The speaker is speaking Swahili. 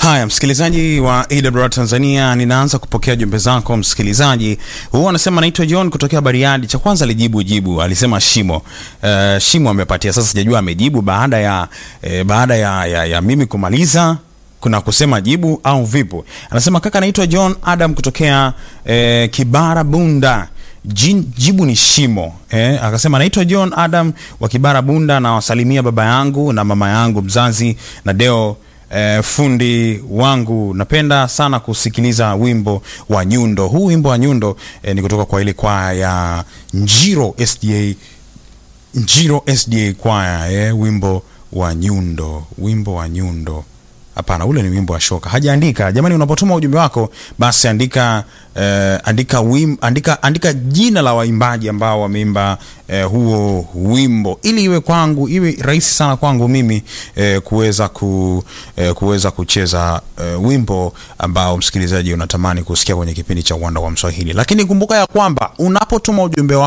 Haya, msikilizaji wa AWR Tanzania, ninaanza kupokea jumbe zako msikilizaji. Huyu anasema naitwa John kutokea Bariadi. Cha kwanza alijibu jibu, alisema shimo. Uh, shimo amepatia. Sasa sijajua amejibu baada ya eh, baada ya, ya, ya mimi kumaliza kuna kusema jibu au vipo. Anasema kaka, naitwa John Adam kutokea eh, Kibara Bunda. Jin, jibu ni shimo eh. Akasema naitwa John Adam wa Kibara Bunda, na wasalimia baba yangu na mama yangu mzazi na Deo eh, fundi wangu. Napenda sana kusikiliza wimbo wa Nyundo. Huu wimbo wa Nyundo eh, ni kutoka kwa ile kwaya ya Njiro SDA, Njiro SDA kwaya eh, wimbo wa Nyundo, wimbo wa Nyundo. Hapana, ule ni wimbo wa shoka. Hajaandika. Jamani, unapotuma ujumbe wako basi andika eh, andika, wim, andika andika jina la waimbaji ambao wameimba eh, huo wimbo ili iwe kwangu iwe rahisi sana kwangu mimi eh, kuweza ku, eh, kuweza kucheza eh, wimbo ambao msikilizaji unatamani kusikia kwenye kipindi cha Uwanda wa Mswahili. Lakini kumbuka ya kwamba unapotuma ujumbe wako